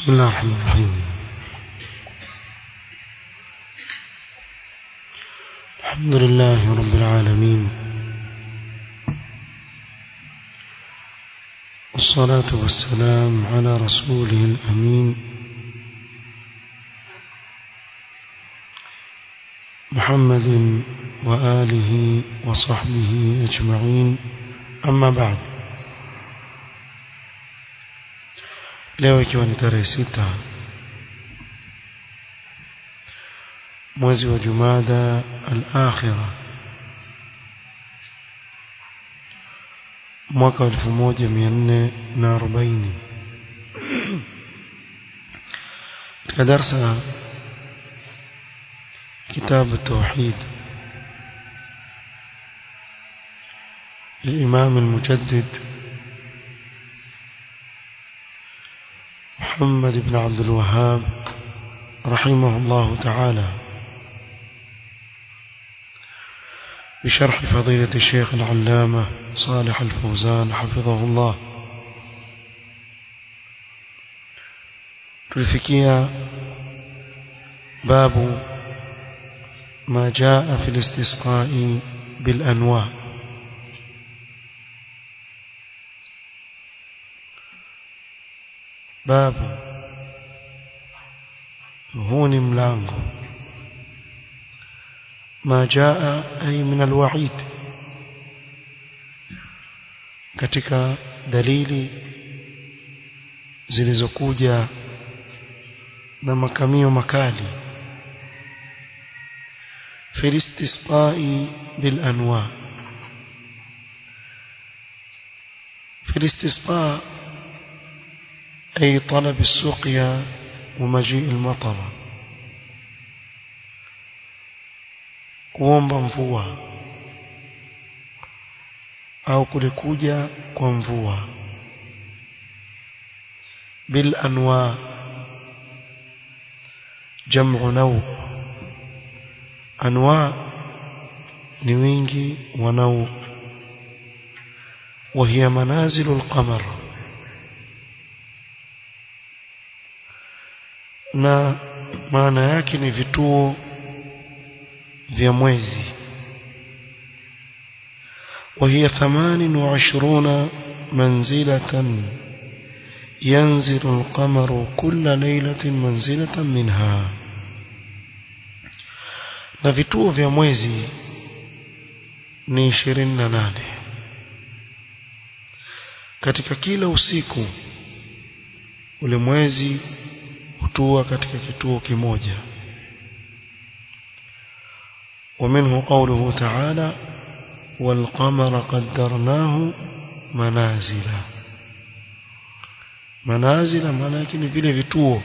بسم الله الرحمن الرحيم الحمد لله رب العالمين والصلاة والسلام على رسوله الأمين محمد وآله وصحبه أجمعين أما بعد leo ikiwa ni tarehe sita mwezi wa jumada al-akhira mwaka wa 1440 katika darsa كتاب التوحيد للإمام المجدد محمد بن عبد الوهاب رحمه الله تعالى بشرح فضيلة الشيخ العلامة صالح الفوزان حفظه الله تلفكيا باب ما جاء في الاستسقاء بالأنواع باب هون ملانغو ما جاء أي من الوعيد katika dalili zilizokuja na makamio makali في الاستسقاء بالأنواع في الاستسقاء أي طلب السقيا ومجيء المطر kuomba mvua au kulikuja kwa mvua bil anwa jam'u naw anwa ni wingi wa naw وهي منازل القمر na maana yake ni vituo vya mwezi وهي ثمان وعشرون منزلة ينزل القمر كل ليلة منزلة منها na vituo vya mwezi ni 28 katika kila usiku ule mwezi hutua katika kituo kimoja ومنه قوله تعالى والقمر قدرناه منازل منازل maana yake ni vile vituo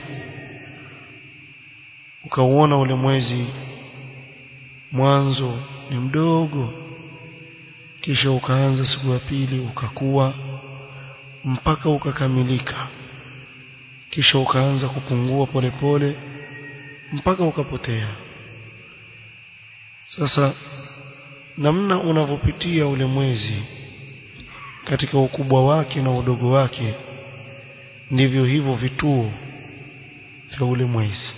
ukauona ule mwezi mwanzo ni mdogo kisha ukaanza siku ya pili ukakuwa mpaka ukakamilika kisha ukaanza kupungua polepole pole, mpaka ukapotea sasa namna unavyopitia ule mwezi katika ukubwa wake na udogo wake ndivyo hivyo vituo vya ule mwezi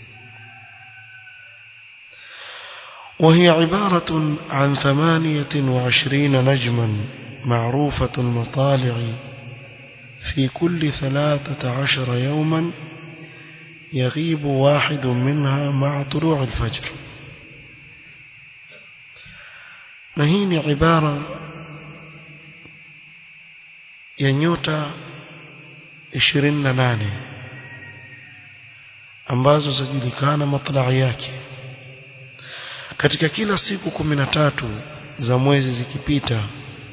وهي عبارة عن ثمانية وعشرين نجما معروفة المطالع في كل ثلاثة عشر يوما يغيب واحد منها مع طلوع الفجر نهين عبارة ينيوتا ishirini na nane ambazo zajulikana matlai yake katika kila siku kumi na tatu za mwezi zikipita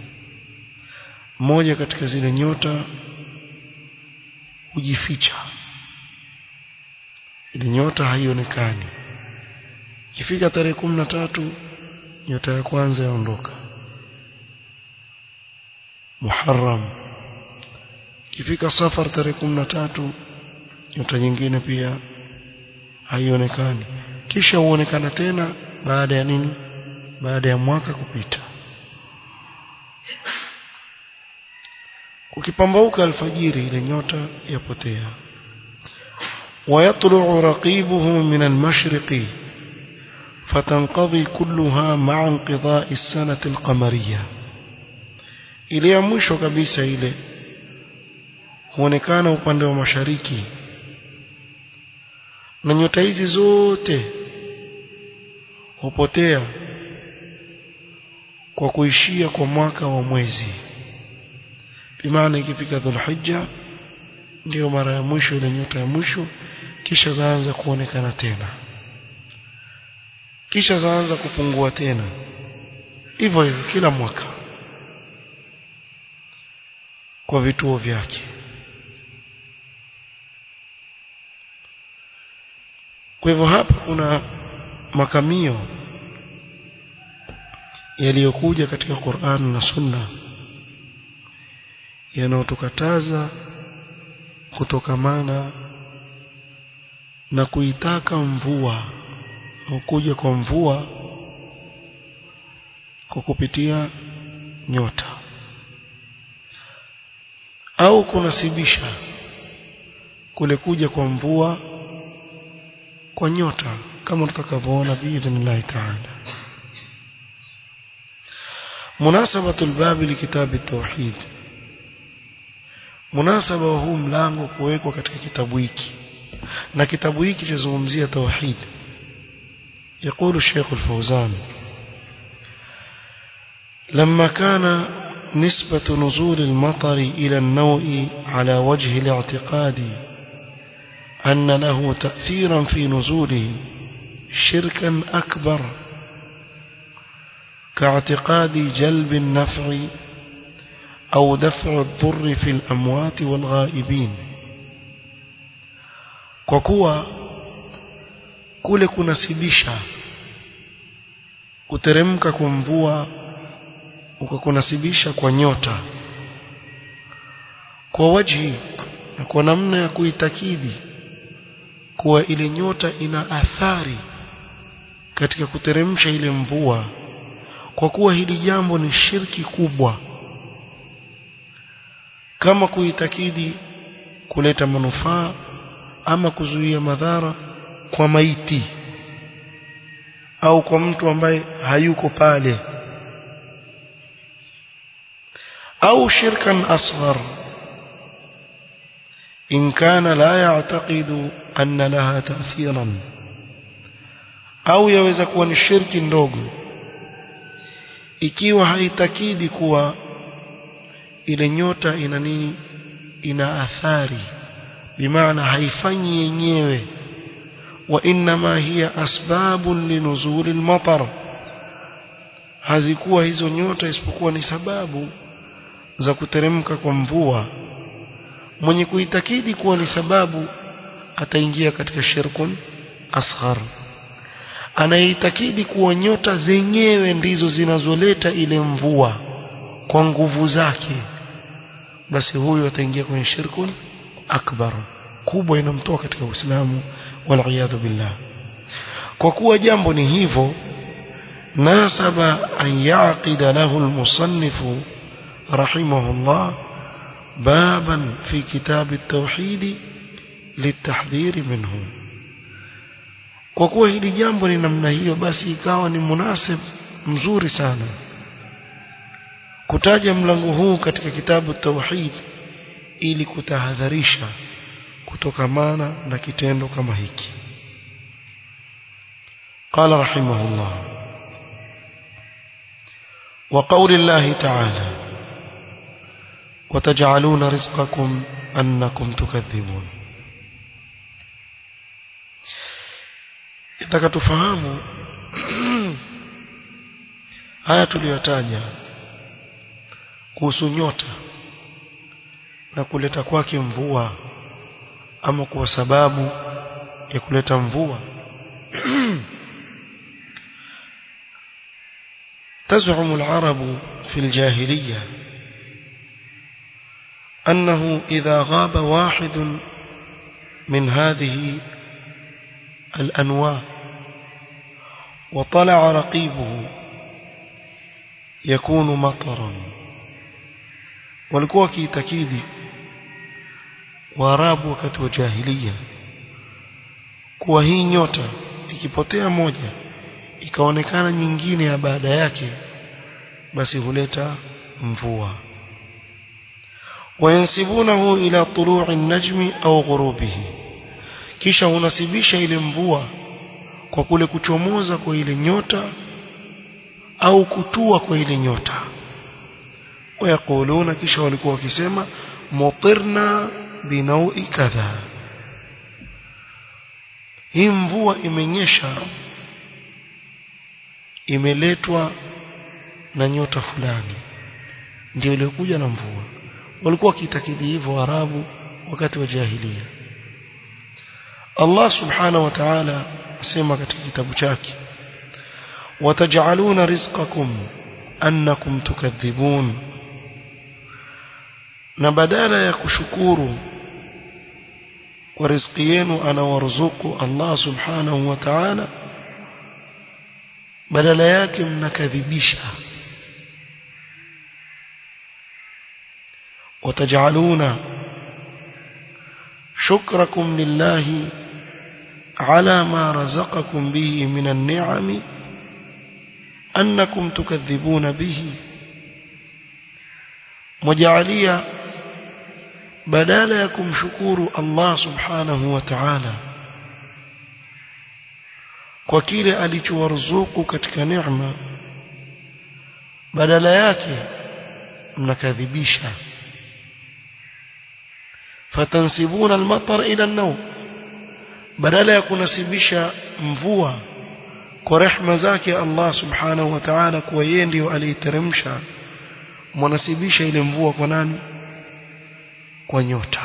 moja katika zile nyota hujificha ile nyota haionekani ikifika tarehe kumi na tatu nyota ya kwanza yaondoka Muharram ikifika safar tarehe kumi na tatu nyota nyingine pia haionekani kisha huonekana tena baada ya nini baada ya mwaka kupita ukipambauka alfajiri ile nyota yapotea ويطلع رقيبه من المشرق فتنقضي كلها مع انقضاء السنة القمرية ile ya mwisho kabisa ile huonekana upande wa mashariki na nyota hizi zote hupotea kwa kuishia kwa mwaka wa mwezi bimaana ikifika dhulhijja ndio mara ya mwisho ile nyota ya mwisho kisha zaanza kuonekana tena kisha zaanza kupungua tena hivyo hivyo kila mwaka kwa vituo vyake kwa hivyo hapa kuna makamio yaliyokuja katika Qur'an na Sunna yanayotukataza kutokamana na kuitaka mvua au kuja kwa mvua kwa kupitia nyota au kunasibisha kule kuja kwa mvua kwa nyota kama tutakavyoona biidhnillahi ta'ala munasabatu albabi likitabi tauhid munasaba wa huu mlango kuwekwa katika kitabu hiki na kitabu hiki chazungumzia tauhid يقول الشيخ الفوزان لما كان نسبة نزول المطر إلى النوء على وجه الاعتقاد أن له تأثيرا في نزوله شركا أكبر كاعتقاد جلب النفع أو دفع الضر في الأموات والغائبين وكوا kule kunasibisha kuteremka kwa mvua ukakunasibisha kwa nyota kwa wajhi na kwa namna ya kuitakidi kuwa ile nyota ina athari katika kuteremsha ile mvua kwa kuwa hili jambo ni shirki kubwa kama kuitakidi kuleta manufaa ama kuzuia madhara kwa maiti au kwa mtu ambaye hayuko pale au shirkan asghar in kana la ya'taqidu anna laha ta'thiran au yaweza kuwa ni shirki ndogo ikiwa haitakidi kuwa ile nyota ina nini ina athari bimaana haifanyi yenyewe وإنما هي أسباب لنزول المطر hazikuwa hizo nyota isipokuwa ni sababu za kuteremka kwa mvua mwenye kuitakidi kuwa ni sababu ataingia katika shirkun asghar anayeitakidi kuwa nyota zenyewe ndizo zinazoleta ile mvua kwa nguvu zake basi huyo ataingia kwenye shirkun akbar kubwa inamtoa katika Uislamu waliyadhu billah kwa kuwa jambo ni hivyo nasaba an yaqida lahu almusannifu rahimahullah baban fi kitab at-tauhid litahdhir minhu kwa kuwa hili jambo ni namna hiyo basi ikawa ni munasib mzuri sana kutaja mlango huu katika kitabu tauhid ili kutahadharisha kutokamana na kitendo kama hiki قال رحمه الله وقول الله تعالى وتجعلون رزقكم أنكم تكذبون itaka tufahamu haya tuliyotaja kuhusu nyota na kuleta kwake mvua ama kwa sababu ya kuleta mvua تزعم العرب في الجاهلية أنه إذا غاب واحد من هذه الأنواع وطلع رقيبه يكون مطرا walikuwa wakiitakidi waarabu wakati wa jahiliya kuwa hii nyota ikipotea moja ikaonekana nyingine ya baada yake basi huleta mvua wayansibunahu ila tulu'i an-najmi au ghurubihi kisha unasibisha ile mvua kwa kule kuchomoza kwa ile nyota au kutua kwa ile nyota wayakuluna kisha walikuwa wakisema mutirna binaui kadha hii mvua imenyesha imeletwa na nyota fulani ndio iliyokuja na mvua walikuwa wakitakidi hivyo arabu wakati wa jahiliya Allah subhanahu wa ta'ala asema katika kitabu chake wataj'aluna rizqakum annakum tukadhibun na badala ya kushukuru kwa riziki yenu anawaruzuku Allah subhanahu wa ta'ala badala yake mnakadhibisha وتجعلون شكركم لله على ما رزقكم به من النعم أنكم تكذبون به مجعليا بدال يكم شكور الله سبحانه وتعالى kwa kile alichowaruzuku katika neema badala yake mnakadhibisha fatansibuna almatar ila an-nawm badala ya kunasibisha mvua kwa rehma zake Allah subhanahu wa ta'ala kuwa yeye ndio aliiteremsha mwanasibisha ile mvua kwa nani kwa nyota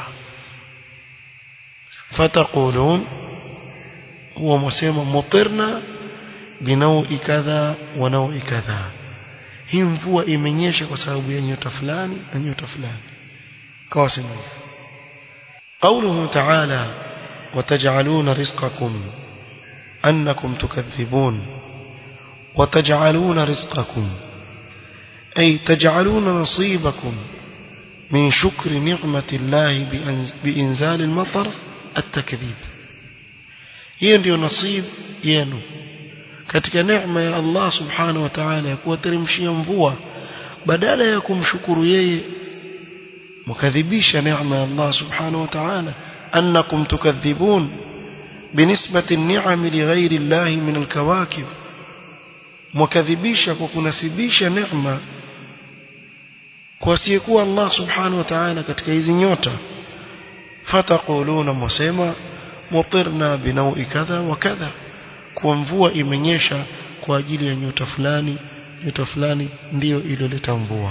fataqulun huwa mwasema mutirna binaui kadha wa naui kadha hii mvua imenyesha kwa sababu ya nyota fulani na nyota fulani kawa sema قوله تعالى وتجعلون رزقكم أنكم تكذبون وتجعلون رزقكم أي تجعلون نصيبكم من شكر نعمة الله بإنزال المطر التكذيب hiyo ndio nasib yenu katika neema ya Allah subhanahu wa ta'ala ya kuwateremshia mvua badala ya kumshukuru yeye mkadhibisha neema ya Allah subhanahu wa ta'ala annakum tukadhibun binisbati an-ni'am li ghayri Allah min al-kawakib mkadhibisha kwa kunasibisha neema kwa asiyekuwa Allah subhanahu wa ta'ala katika hizi nyota fataquluna mwasema mutirna binaui kadha wa kadha kwa mvua imenyesha kwa ajili ya nyota fulani nyota fulani ndiyo iliyoleta mvua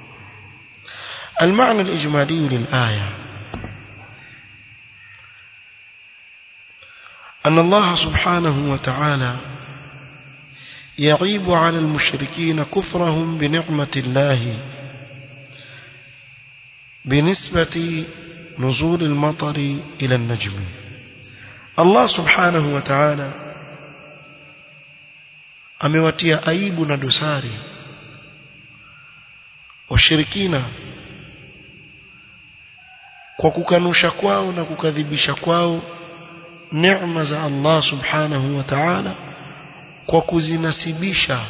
المعنى الإجمالي للآية أن الله سبحانه وتعالى يعيب على المشركين كفرهم بنعمة الله بنسبة نزول المطر إلى النجم Allah subhanahu wa ta'ala amewatia aibu na dosari washirikina kwa kukanusha kwao na kukadhibisha kwao neema za Allah subhanahu wa ta'ala kwa kuzinasibisha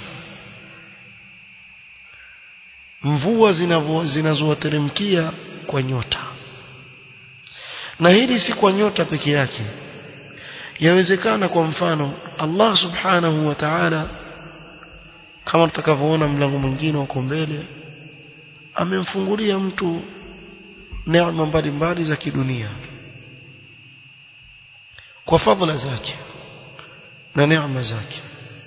mvua zinazowateremkia kwa nyota na hili si kwa nyota peke yake yawezekana kwa mfano Allah subhanahu wa ta'ala kama tutakavyoona mlango mwingine uko mbele amemfungulia mtu neema mbalimbali za kidunia kwa fadhila zake na neema zake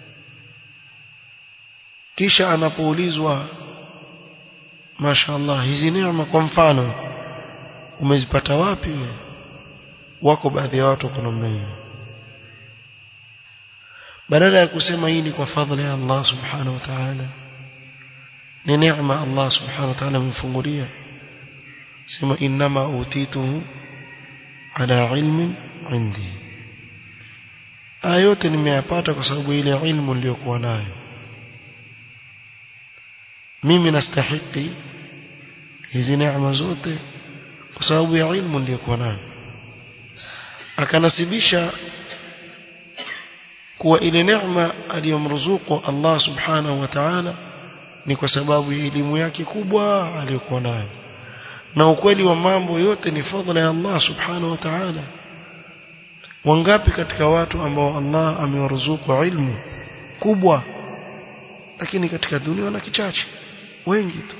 kisha anapoulizwa mashaallah hizi neema kwa mfano umezipata wapi wewe wako baadhi ya watu kuna namna hiyo badala ya kusema hii ni kwa fadhila ya Allah subhanahu wa ta'ala ni neema Allah subhanahu wa ta'ala amemfungulia sema inma utituhu ala ilmin indi haya yote nimeyapata kwa sababu ile ilmu niliyokuwa nayo mimi nastahiki hizi neema zote kwa sababu ya ilmu niliyokuwa nayo akanasibisha kuwa ile neema aliyomruzuku Allah subhanahu wa ta'ala ni kwa sababu ya elimu yake kubwa aliyokuwa nayo na ukweli wa mambo yote ni fadhila ya Allah subhanahu wa ta'ala wangapi katika watu ambao Allah amewaruzuku ilmu kubwa lakini katika dunia wana kichache wengi tu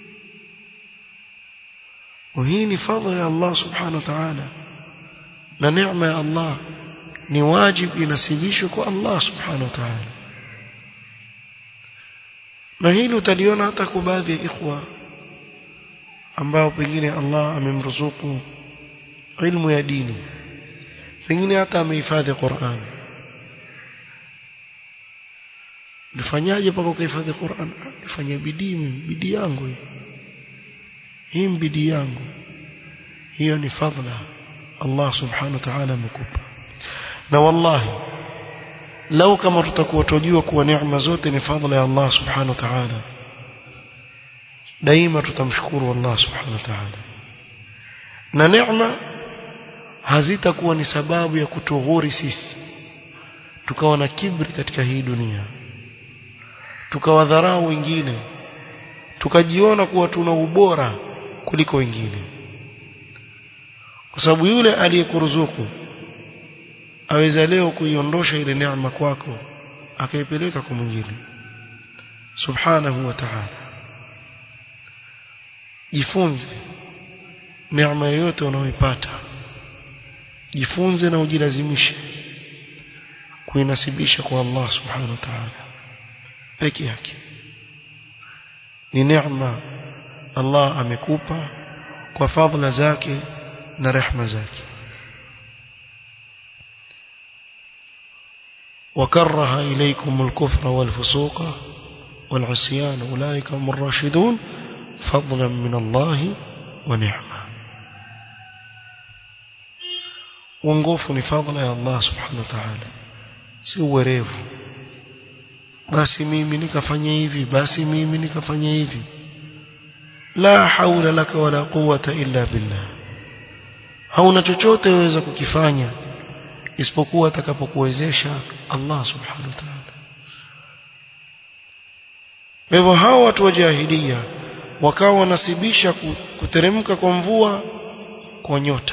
hii ni fadhila ya Allah subhanahu wa ta'ala na neema ya Allah ni wajibu inasibishwe kwa Allah subhanahu wa ta'ala na hili utaliona hata kwa baadhi ya ikhwa ambao pengine Allah amemruzuku ilmu ya dini pengine hata amehifadhi Qur'an nifanyaje paka kuhifadhi Qur'an nifanye bidii bidii yangu hii hii bidii yangu hiyo ni fadhila Allah subhanahu wa ta'ala amekupa na wallahi lau kama tutakuwa tujua kuwa neema zote ni fadhila ya Allah subhanahu wa ta'ala daima tutamshukuru Allah subhanahu wa ta'ala na neema hazitakuwa ni sababu ya kutughuri sisi tukawa na kibri katika hii dunia tukawadharau wengine tukajiona kuwa tuna ubora kuliko wengine kwa sababu yule aliyekuruzuku aweza leo kuiondosha ile neema kwako akaipeleka kwa mwingine subhanahu wa ta'ala jifunze neema yoyote unayoipata jifunze na ujilazimishe kuinasibisha kwa Allah subhanahu wa ta'ala peke yake ni neema Allah amekupa kwa fadhila zake na rehma zake وكره إليكم الكفر والفسوق والعصيان أولئك هم الراشدون فضلا من الله ونعمة uongofu ni fadhila ya Allah subhanahu wa ta'ala si uwerevu basi mimi nikafanya hivi basi mimi nikafanya hivi la haula laka wala quwwata illa billah hauna chochote waweza kukifanya isipokuwa atakapokuwezesha Allah subhanahu wa ta'ala hivyo hao watu wa jahilia wakawa wanasibisha kuteremka kwa mvua kwa nyota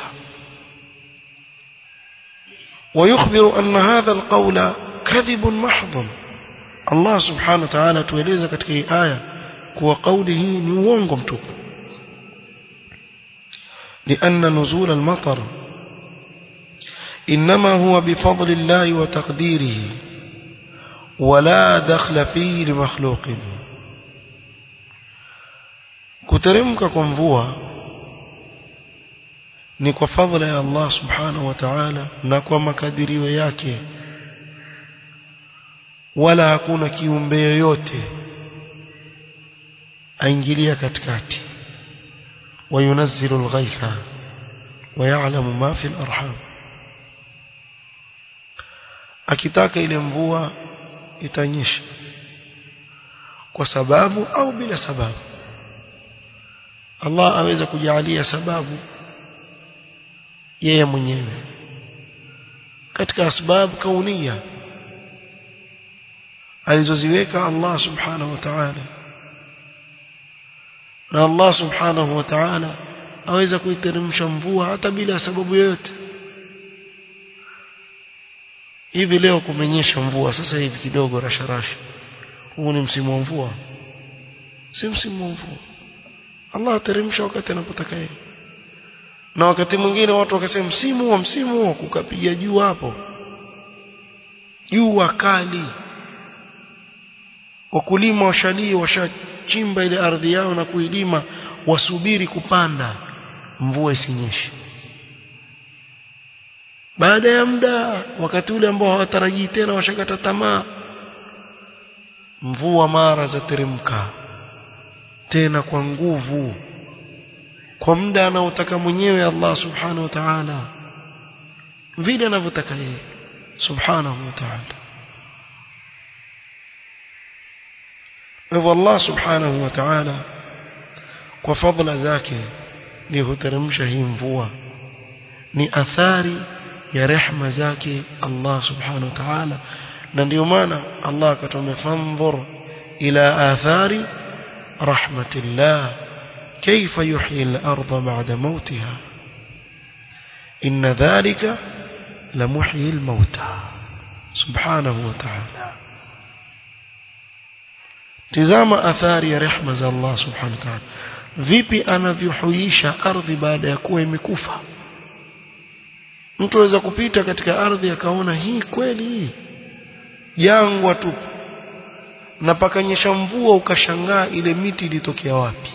ويخبر أن هذا القول كذب محض الله سبحانه وتعالى tueleza katika hii aya kuwa kauli hii ni uongo mtupu لأن نزول المطر إنما هو بفضل الله وتقديره ولا دخل فيه لمخلوق kuteremka kwa mvua ni kwa fadhila ya Allah subhanahu wa ta'ala na kwa makadirio yake wala hakuna kiumbe yoyote aingilia katikati وينزل الغيث ويعلم ما في الأرحام akitaka ile mvua itanyesha kwa sababu au bila sababu Allah aweza kujalia sababu yeye mwenyewe katika sababu kaunia alizoziweka Allah subhanahu wa ta'ala na Allah subhanahu wa ta'ala aweza kuiteremsha mvua hata bila sababu yoyote hivi leo kumenyesha mvua sasa hivi kidogo rasharasha huu ni msimu wa mvua si msimu wa mvua Allah ateremsha wakati anapotaka yeye na wakati mwingine watu wakasema msimu wa msimu wa kukapiga juu hapo jua kali wakulima washalii washachimba ile ardhi yao na kuilima wasubiri kupanda mvua isinyeshe baada ya muda wakati ule ambao hawatarajii tena washakata tamaa mvua mara za teremka tena kwa nguvu kwa muda anaotaka mwenyewe Allah subhanahu wa ta'ala vile anavyotaka yeye subhanahu wa ta'ala hivyo Allah subhanahu wa ta'ala kwa fadhila zake ni huteremsha hii mvua ni athari ya rehma zake Allah subhanahu wa ta'ala na ndio maana Allah akatuambia fanzur ila athari rahmatillah kayfa yuhyi al-ardha ba'da mautiha inna dhalika lamuhyi al-mauta subhanahu wa ta'ala tizama athari ya rehma za Allah subhanahu wa ta'ala vipi anavyohuisha ardhi baada ya kuwa imekufa mtu aweza kupita katika ardhi akaona hii kweli hii jangwa tu na pakanyesha mvua ukashangaa ile miti ilitokea wapi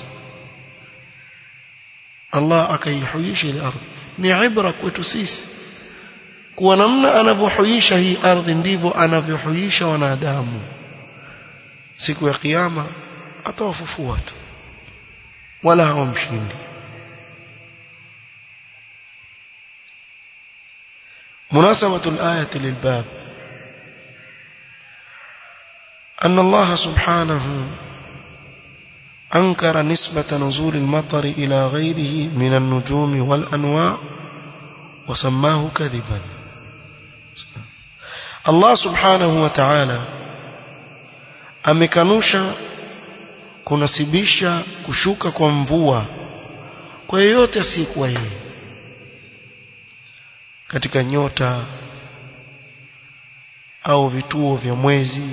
Allah akaihuisha ile ardhi ni ibra kwetu sisi kuwa namna anavyohuisha hii ardhi ndivyo anavyohuisha wanadamu siku ya kiyama atawafufua tu wala hawamshindi مناسبة الآية للباب أن الله سبحانه أنكر نسبة نزول المطر إلى غيره من النجوم والأنواع وسماه كذبا الله سبحانه وتعالى amekanusha kunasibisha kushuka kwa mvua kwa yeyote asiyekuwa yeye katika nyota au vituo vya mwezi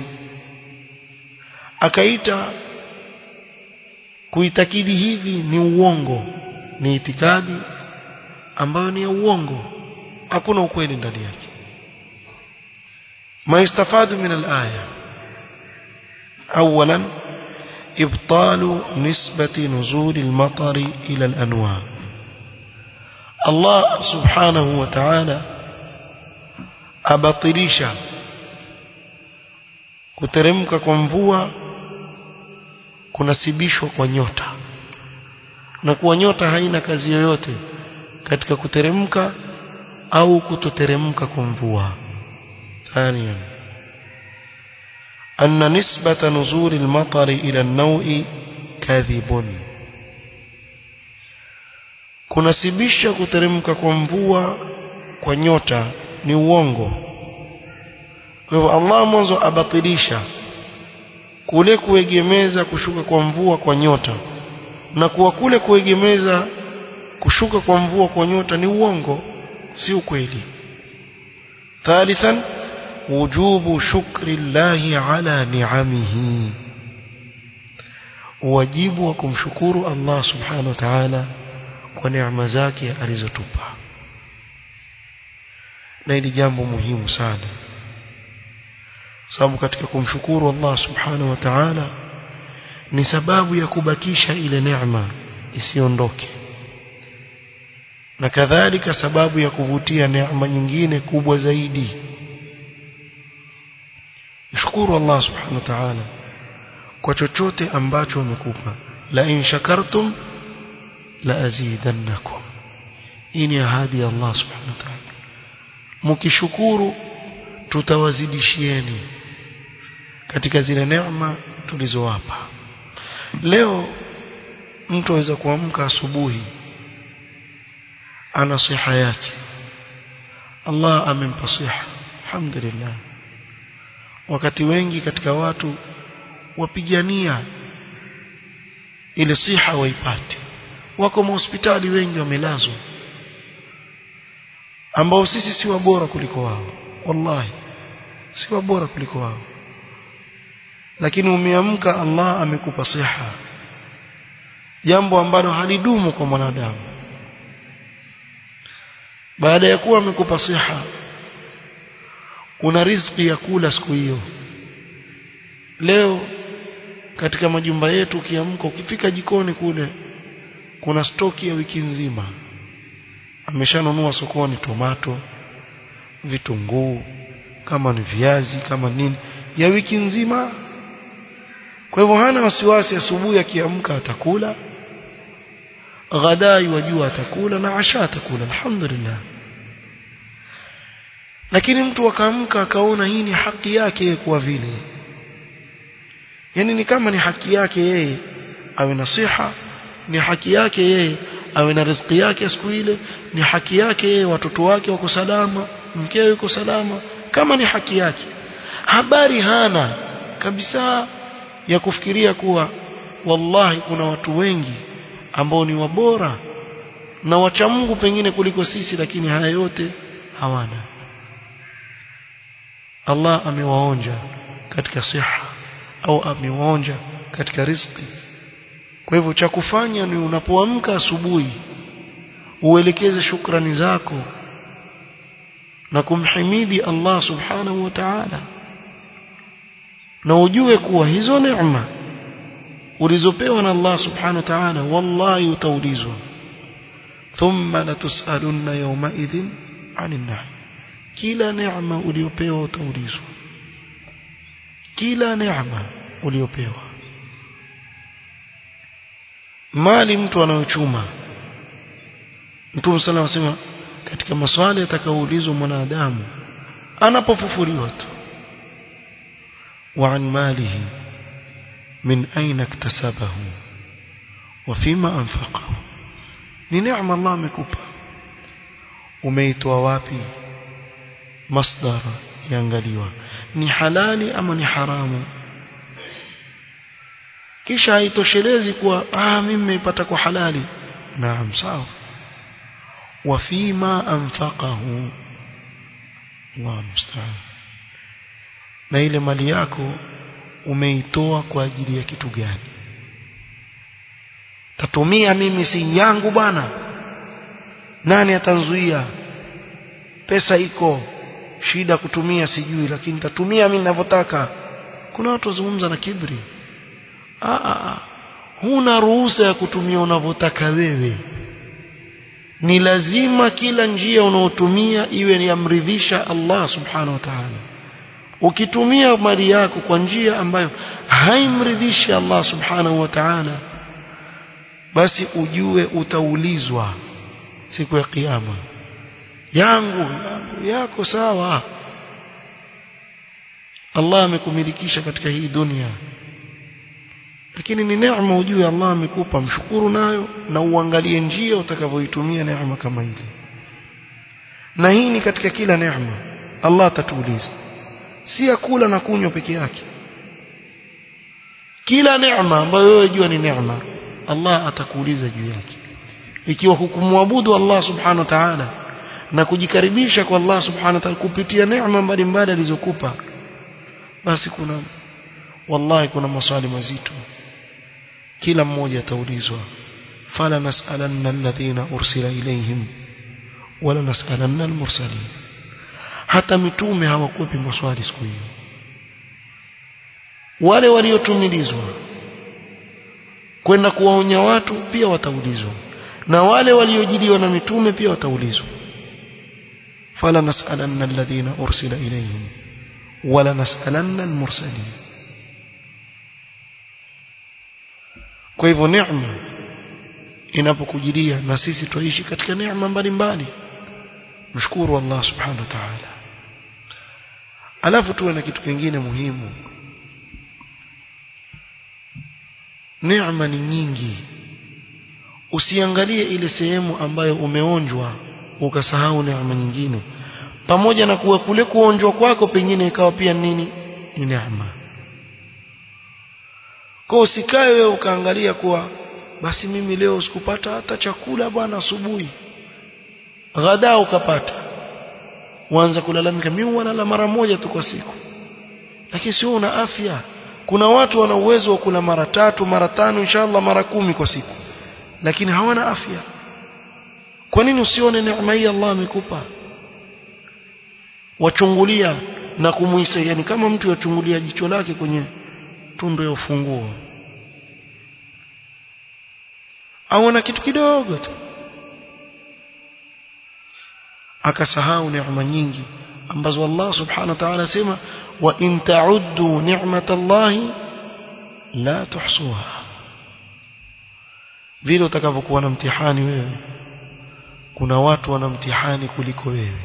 akaita kuitakidi hivi ni uongo ni itikadi ambayo ni ya uongo hakuna ukweli ndani yake ما يستفاد من الآية أولا إبطال نسبة نزول المطر إلى الأنواع الله سبحانه وتعالى أبطليشا kuteremka kwa mvua kunasibishwa kwa nyota na kuwa nyota haina kazi yoyote katika kuteremka au kutoteremka kwa mvua ثانيا أن نسبة نزول المطر إلى النوء كاذب kunasibisha kuteremka kwa mvua kwa nyota ni uongo kwa hivyo Allah mwanzo abatilisha kule kuegemeza kushuka kwa mvua kwa nyota na kuwa kule kuegemeza kushuka kwa mvua kwa nyota ni uongo si ukweli ثالثا وجوب شكر الله على نعمه wajibu wa kumshukuru Allah subhanahu wa ta'ala kwa neema zake alizotupa na hili jambo muhimu sana sababu katika kumshukuru Allah subhanahu wa ta'ala ni sababu ya kubakisha ile neema isiondoke na kadhalika sababu ya kuvutia neema nyingine kubwa zaidi mshukuru Allah subhanahu wa ta'ala kwa chochote ambacho amekupa la in shakartum la azidannakum hii ni ahadi ya Allah subhanahu wa ta'ala mkishukuru tutawazidishieni katika zile neema tulizowapa leo mtu aweza kuamka asubuhi ana siha yake Allah amempa siha alhamdulillah wakati wengi katika watu wapigania ile siha waipate wako mahospitali wengi wamelazwa ambao sisi si bora kuliko wao wallahi si bora kuliko wao lakini umeamka Allah amekupa siha jambo ambalo halidumu kwa mwanadamu baada ya kuwa amekupa siha una riziki ya kula siku hiyo leo katika majumba yetu ukiamka ukifika jikoni kule kuna stoki ya wiki nzima ameshanunua sokoni tomato vitunguu kama ni viazi kama nini ya wiki nzima kwa hivyo hana wasiwasi asubuhi akiamka atakula ghadai wajua atakula na asha atakula alhamdulillah lakini mtu akaamka akaona hii ni haki yake kuwa vile yani ni kama ni haki yake yeye awe na siha ni haki yake yeye awe na riziki yake siku ile ni haki yake yeye watoto wake wako salama mkewe yuko salama kama ni haki yake habari hana kabisa ya kufikiria kuwa wallahi kuna watu wengi ambao ni wabora na wacha Mungu pengine kuliko sisi lakini haya yote hawana Allah amewaonja katika siha au amewaonja katika riziki kwa hivyo cha kufanya ni unapoamka asubuhi uelekeze shukrani zako na kumhimidi Allah subhanahu wa ta'ala na ujue kuwa hizo neema ulizopewa na Allah subhanahu wa ta'ala wallahi utaulizwa thumma latusalunna yawma idhin 'anil na'im kila neema uliopewa utaulizwa kila neema uliopewa mali mtu anayochuma Mtume صلى الله عليه katika maswali atakaoulizwa mwanadamu anapofufuliwa tu wa an malihi min aina iktasabahu wa fima anfaqahu ni neema Allah amekupa umeitoa wapi masdar yaangaliwa ni halali ama ni haramu kisha haitoshelezi kuwa ah mimi nimeipata kwa halali naam sawa وفيما أنفقه الله المستعان na ile mali yako umeitoa kwa ajili ya kitu gani tatumia mimi si yangu bwana nani atanzuia pesa iko shida kutumia sijui lakini tatumia mimi ninavyotaka kuna watu wazungumza na kibri a a huna ruhusa ya kutumia unavyotaka wewe ni lazima kila njia unaotumia iwe ni amridhisha Allah subhanahu wa ta'ala ukitumia mali yako kwa njia ambayo haimridhishi Allah subhanahu wa ta'ala basi ujue utaulizwa siku ya kiyama yangu yangu yako sawa Allah amekumilikisha katika hii dunia lakini ni neema ujue Allah amekupa mshukuru nayo na uangalie njia utakavyoitumia neema kama ile na hii ni katika kila neema Allah atatuuliza si ya kula na kunywa peke yake kila neema ambayo wewe jua ni neema Allah atakuuliza juu yake ikiwa hukumwabudu Allah subhanahu wa ta'ala na kujikaribisha kwa Allah subhanahu wa ta'ala kupitia neema mbalimbali alizokupa basi kuna wallahi kuna maswali mazito kila mmoja ataulizwa fala nas'alanna alladhina ursila ilayhim wala nas'alanna almursalin hata mitume hawakupi maswali siku hiyo wale waliotumilizwa kwenda kuwaonya watu pia wataulizwa na wale waliojiliwa na mitume pia wataulizwa fala nas'alanna alladhina ursila ilayhim wala nas'alanna almursalin kwa hivyo neema inapokujilia na sisi tuishi katika neema mbalimbali mshukuru Allah subhanahu wa ta'ala alafu tuwe na kitu kingine muhimu neema ni nyingi usiangalie ile sehemu ambayo umeonjwa ukasahau neema nyingine pamoja na kuwa kule kuonjwa kwako pengine ikawa pia nini ni neema kwa usikae wewe ukaangalia kuwa basi mimi leo sikupata hata chakula bwana asubuhi ghada ukapata uanza kulalamika mimi wanala mara moja tu kwa siku lakini sio una afya kuna watu wana uwezo wa kula mara tatu mara tano inshallah mara kumi kwa siku lakini hawana afya kwa nini usione neema hii Allah amekupa wachungulia na kumuisa yani kama mtu yachungulia jicho lake kwenye tundu ya ufunguo aona kitu kidogo tu akasahau neema nyingi ambazo Allah subhanahu wa ta'ala asema wa in ta'uddu ni'matallahi la tuhsuha vile utakavyokuwa na mtihani wewe kuna watu wana mtihani kuliko wewe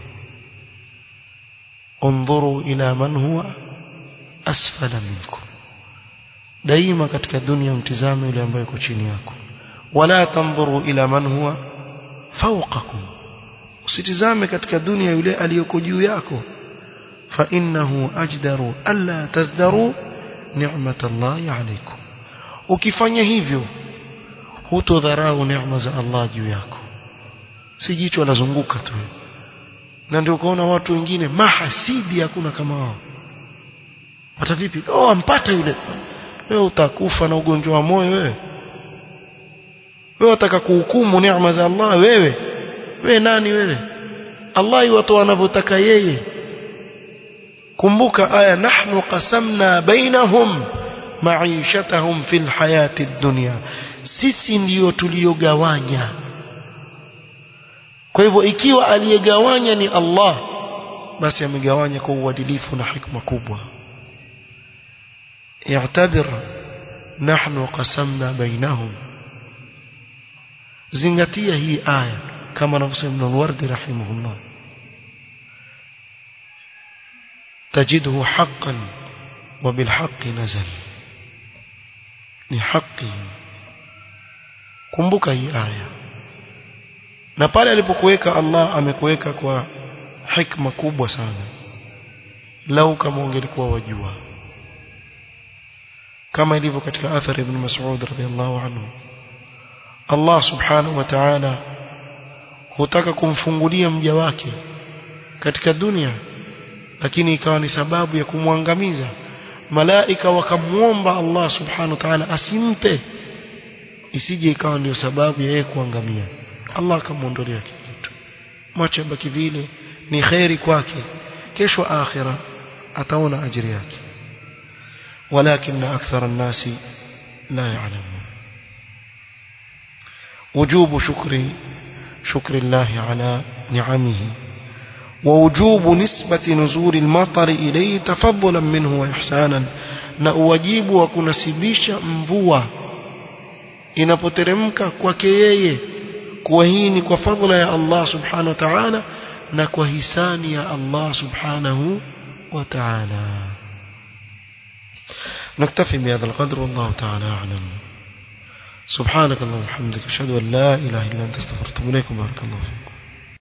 انظروا إلى من هو أسفل منكم daima katika dunia mtizame yule ambaye yuko chini yako wala tanzuru ila man huwa fawqakum usitizame katika dunia yule aliyoko juu yako فإنه أجدر ألا تزدروا نعمة الله عليكم ukifanya hivyo hutodharau neema za Allah juu yako si jicho lazunguka tu na ndio ukaona watu wengine mahasidi hakuna kama wao hata vipi oh ampata yule wewe utakufa na ugonjwa wa moyo wewe wewe unataka kuhukumu neema za Allah wewe wewe nani wewe Allah yuwatoa anavyotaka yeye kumbuka aya nahnu qasamna bainahum maishatahum fil hayati dunya sisi ndiyo tuliogawanya kwa hivyo ikiwa aliyegawanya ni Allah basi amegawanya kwa uadilifu na hikma kubwa i'tabir nahnu qasamna bainahum zingatia hii aya kama anavyosema Ibn al-Wardi rahimahullah تجده حقا وبالحق نزل ni haki kumbuka hii aya na pale alipokuweka Allah amekuweka kwa hikma kubwa sana lau kama ungelikuwa wajua kama ilivyo katika athari ibn Mas'ud radhiyallahu anhu Allah subhanahu wa ta'ala hutaka kumfungulia mja wake katika dunia lakini ikawa ni sababu ya kumwangamiza malaika wakamuomba Allah subhanahu wa ta'ala asimpe isije ikawa ndio sababu ya yeye kuangamia Allah akamuondolea kitu mwache baki vile ni khairi kwake kesho akhira ataona ajiri yake ولكن أكثر الناس لا يعلمون وجوب شكر شكر الله على نعمه ووجوب نسبة نزول المطر إليه تفضلا منه وإحسانا na uwajibu wa kunasibisha mvua inapoteremka kwake yeye kuwa hii ni kwa fadhila ya Allah subhanahu wa ta'ala na kwa hisani ya Allah subhanahu wa ta'ala نكتفي بهذا القدر والله تعالى أعلم سبحانك اللهم وبحمدك أشهد أن لا إله إلا أنت استغفرك وأتوب إليك بارك الله فيكم